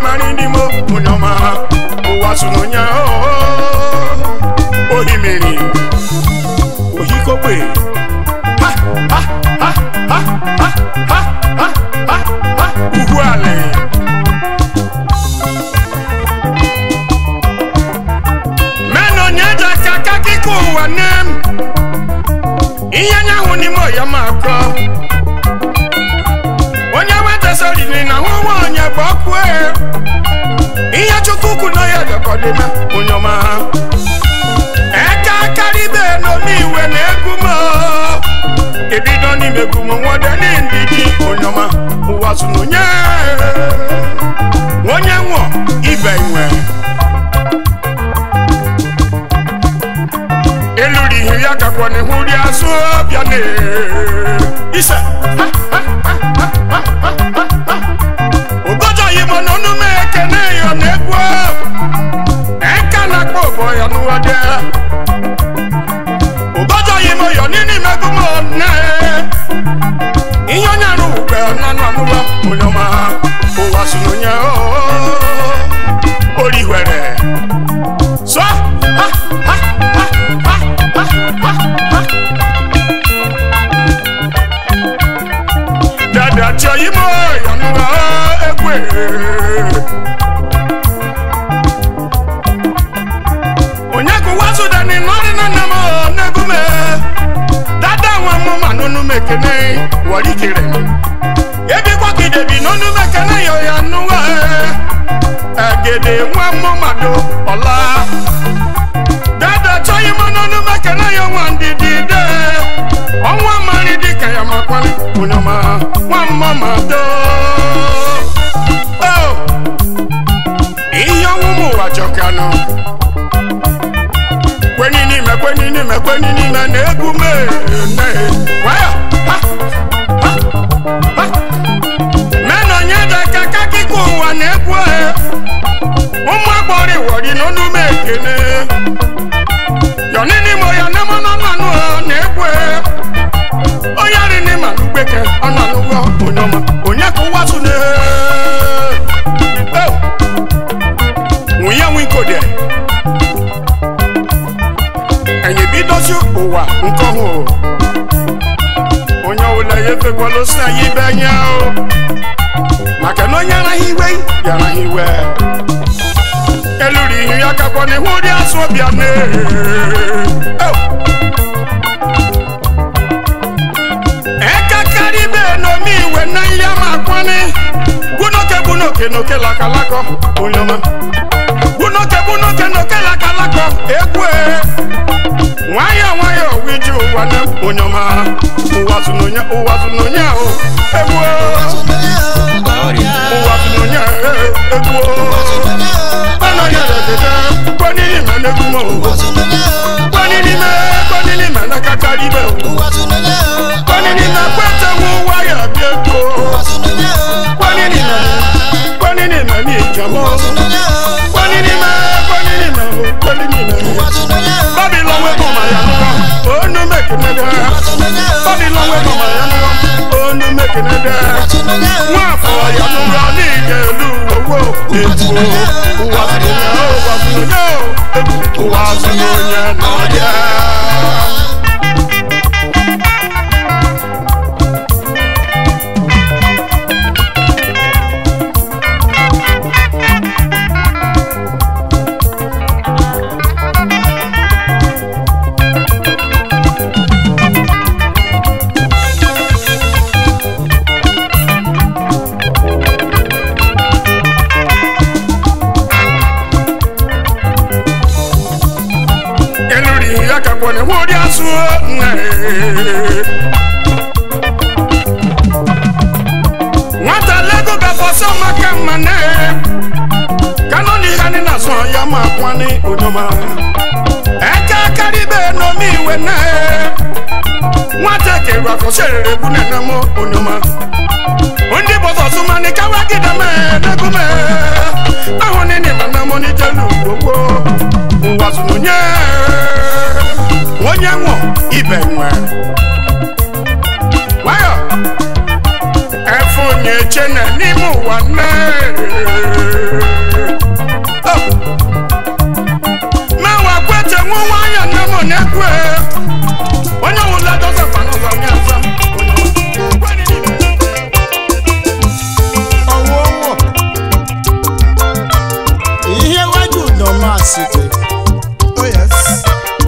mara n'ime onye ọma ụwa sụrụ onye ohimiri ohikogbe ha ha ha ha ha ha ha ha ha ugwu ala mena onye ji aka aka akụkọ ụwa nne m ihe anyanwụ n'ime ọya ma akọ onye wetasariri na hụ nwaanyị bụ ọkụ ihe chukwu kwu na ya dọkọdịna onye ọma eke akaribe n'omi iwe na egwu m ebido n'ime egwu m nwode n'ndidi onye ọma ụwa zụrụ onye onye nwụọ ibe nwe eluri ihe ya gakwa n'ihu ri azụ bịa na ise ụbọchị m n'ọnụ m ekene ya na egwu eka na-akpọ ụbọ ya n'ụwadị ụbọchị m ya n'ime megụ m na ihe onye arụ ugbe na nọ n'ụwa onye ọma ụwa si n'onye orihwere so ha ha ha ha ha ha ha dada chọ ime ya n'ụwa egwe onye kụwa sudani nọrị na nna m n'egume dada nwa m ma n'onu m ekene warikere ebikwa kidebi n'onu m ekene yo ya n'ụwa egede nwa m mmadụ ọla dada chọghị m n'onu m ekene ya nwa ndidi de ọnwa mari dịka ya makwali onye ọma nwa mmadụ ihe ọnwụ m ụwa jọkanụ kwenye n'ime kwenye n'ime kwenye n'ime na egwu mene waya ha ha ha mena onye dị aka ka akụkọ ụwa na egwu ahụ ụmụ agbọrọ iwọri n'ọnụ m ekene yọni n'ime ya na mmanụ mmanụ na egwu onye rị n'ime alụgbeke ọ nọ n'ụgwọ onye ọma onye ka ụwa tụ na nwunye nwe ikode anyị bidozi ụwa nke ọhụrụ onye ọbụla ya efekwala osi anyị ibe anya o maka na onye araghị iwe ya araghị iwe eluri ihe ya kakwa n'ihu ụdị asụ ọbịa na ekakarị ibe n'omi iwe na ihe ma akwani gbunoke gbunoke n'oke lakalakọ onye ọma gbunoke gbunoke n'oke lakalakọ egwu nwayọọ nwayọọ wiji ụwa na onye ọma ụwa tụnonye ụwa tụnonye ahụ egwu ụwa tụnonye egwu ọnọdụ edede kwanini ma n'egwu m kwanini ma kwanini ma na kakari ibe kwanini ma kwete nwu waya bịa ego kwanini ma kwanini ma n'ijamọ kwanini ma kwanini ma kwanini ma Babylon we go my yanwa, oh no make it nada. Babylon we go my yanwa, oh no make it nada. Wa for yanwa ni gelu wo ebu wa fi na o wa fi na o ebu wa fi na nya na ya. eluri ya ka kwone huri asu nwata lego gafọsọ maka mmane kanoni hani na sọ ya ma kwani onyoma eke karibe nomi iwe na nwata keru afọsẹrẹrẹ bu nana mo onyoma ondi bọsọ sumani kawa gidame negume ahụ nini mana mo ni jelu gbogbo nwazunonye onye nwụ ibe nwe nwayọ efe onye chene n'ime ụwa nne City. Oh yes.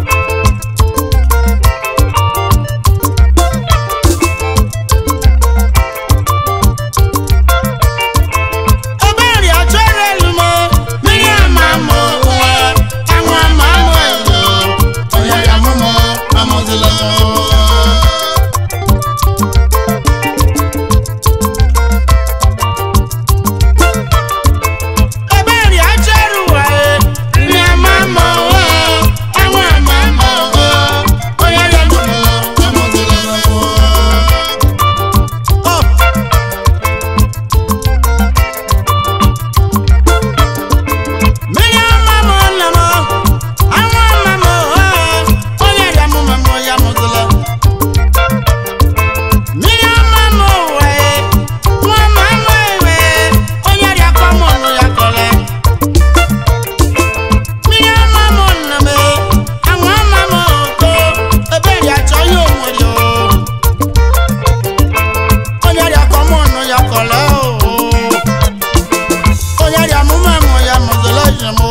Ebere achọrọ elu m, mmiri ama m ụwa, anwụ ama m elu, onye ya mụ m amụzila m. Ebere achọrọ ụwa, mmiri ama m ụwa, anwụ ama m ụwa, onye ya mụ m amụzila m. Oh. Mmiri ama m nna m, anwụ ama m ụwa, onye ya mụ m amụ ya mụzila. Mmiri ama m ụwa, nwa ama m ewe, onye ya kọ m ọnụ ya kọle. Mmiri ama m nna m, anwụ ama m oko, ebere achọ ihe onwere o. Onye ya kọ m ọnụ ya kọle o. Onye ya mụ m amụ ya mụzila ihe m o.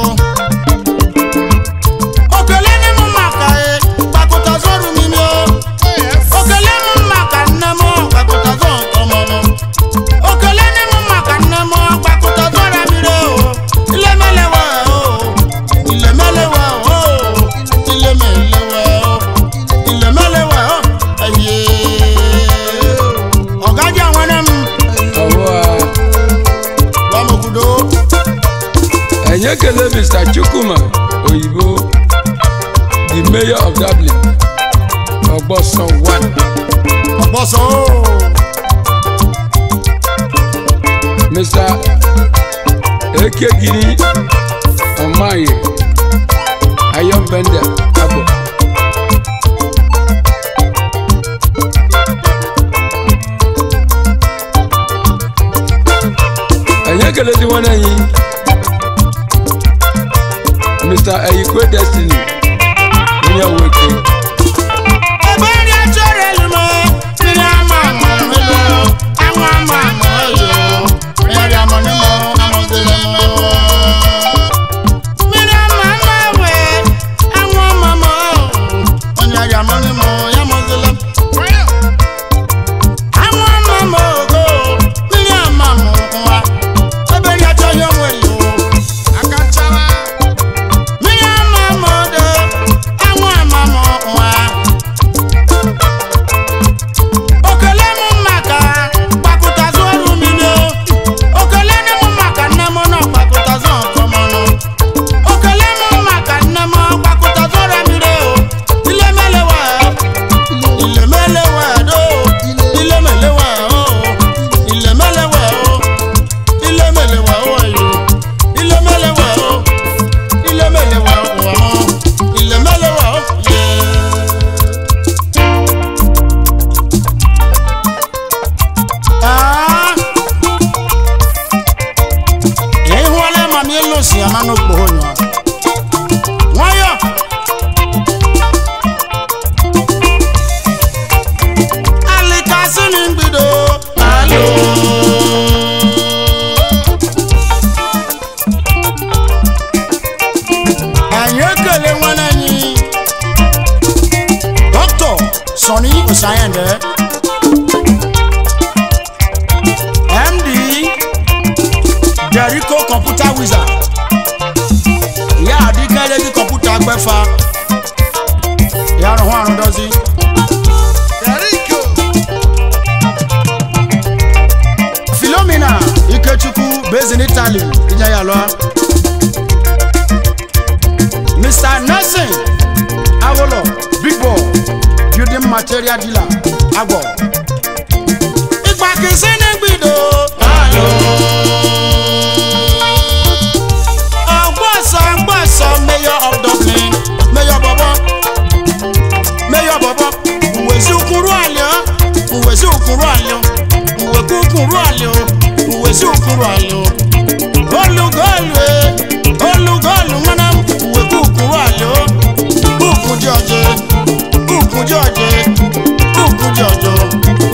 Okele ni m maka e, gbakụta zọrụ m imi o. Oh yes. Okele ni m maka nne m, gbakụta zọ ụtọ m ọnụ. Okele ni m maka nne m, gbakụta zọra mmiri o. Ilemelewe o, ilemelewe o, ilemelewe o, ilemelewe o, aye. Ọ̀gájà nwere m, ọwọ́ gwa m okwudo. a ẹ̀yẹ́ kele mr chukwuma oyibo the mayor of dublin ọgbọ́sàn one Ọ̀pọ̀sọ̀ o. mr ekegiri ọmáyé ayọ̀mbẹ́ndẹ̀ abọ̀. ẹ̀yẹ́ kele tí wọ́n náà yín mr eyikwe destiny onye weke Ebere achọrọ elu m, mmiri ama m elu, anwụ ama m elu, mmiri ama m amụzila m. Mmiri ama m ewe, anwụ ama m onye ya mụ m ya mụzila m. Anwụ ama m ogo, mmiri ama m nwa, ebere achọghị onwere o. Akachawa. Mmiri ama m odo, anwụ ama m nwa. Okele m maka gbakụtazụ ọrụ mmiri o. Okele nne m maka nne m nọ gbakụtazụ ọkọmọnụ. Okele m maka nne m gbakụtazụ ọrụ mmiri o. Ilemelewe o. Ilemelewe do. Ilemelewe o. Ilemelewe o. Ilemelewe o yo. Ilemelewe o. Ilemelewe o. Ilemelewe o. Yeah. Ah. ịhụọla ma m elu si ama n'okporo nyọ nwayọ alikasi ni mgbido alo anyị ekele nwanne anyị dọkịta sọni osayende md Jericho computer wizard ìyá àdìgẹ́lẹ́ ní kọ̀mpútà gbẹ́fà ìyá àrùn àrùn dọ́sí. Jericho. Philomena Ikechukwu based in Italy ìjẹ́ yà lọ. Mr Nelson Awolo big boy building material dealer Agbo. Ìgbà kìí sí ní gbìdó. Ọgbọ́sọ ọgbọ́sọ mayor of Dublin mayor bọ̀bọ̀ mayor bọ̀bọ̀ nwèsí ukuru àlẹ́ ọ́ nwèsí ukuru àlẹ́ ọ́ nwèkú ukuru àlẹ́ ọ́ nwèsí ukuru àlẹ́ ọ́ olùgọ́ọ̀lù ẹ̀ olùgọ́ọ̀lù mọ́nà nwèkú ukuru àlẹ́ ọ́ kúkú jọjẹ kúkú jọjẹ kúkú jọjọ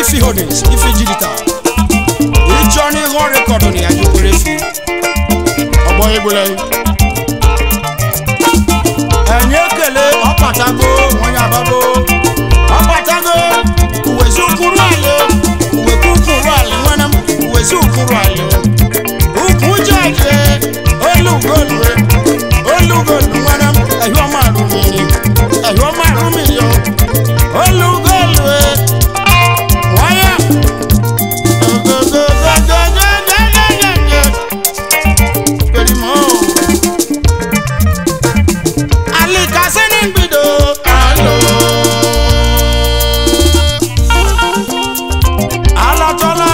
ifi holdings ifi digital ịchọ n'ihu rekọdụ na ya jukwere efi ọgbọ egbule enye ekele ọkpatago onye abago ọkpatago uwezi ụkwụrụ ala uwekwu ụkwụrụ ala nwere m uwezi ụkwụrụ ala ukwu jeje olugolue olugolu nwere m ehiọma arụmiri ehiọma arụmiri o olugolue nwaya perimo alikasini mbido alo alọtọla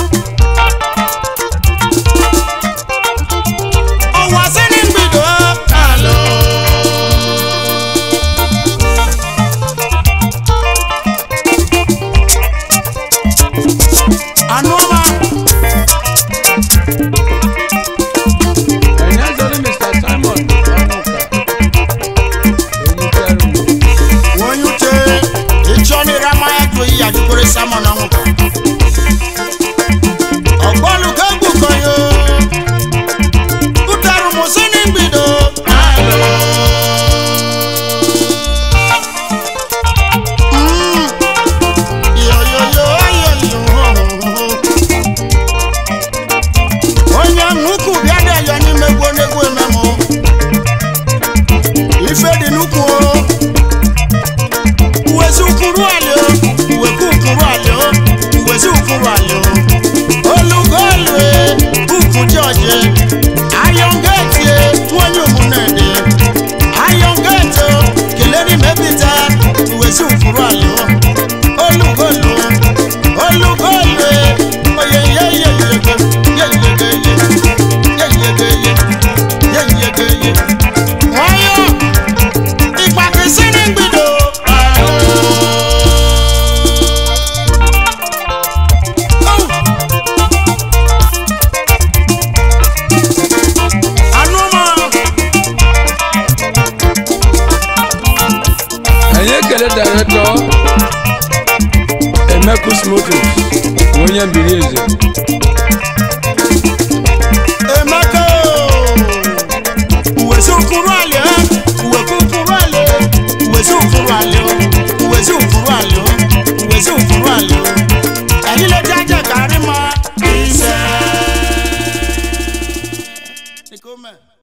ọwasini mbido alo. Anụọma ẹ̀yẹ́ sọ́ni mr simon ọmọọ̀ka oníkẹ́rù onye uche ịchọnịrị amaya tụ iyi ajụkwere samọn ọnwụka ọgbọlụka egbukonyo ụtarụ mụsịnị mbido Mm. Yoyoyo, ayoyo. onye nnukwu bịa dị ayọ n'ime gwo n'egwu ememụ ife dị n'ukwu o uwezi ukuru alio uweku ukuru alio uwezi ukuru alio olugolue ukwu jọje ayọngetie nwonye ụmụnnede ayọngete keleri mebita uwezi ukuru alio olugolu olugolue oyeyeyeyege yeyegeye yeyegeye yeyegeye nwayọ ìpàkísí ní gbìdò. Anúmọ̀ ẹ̀yẹ́ kẹlẹ́ dàrẹ́tọ̀ emekus motors onye mbiri eze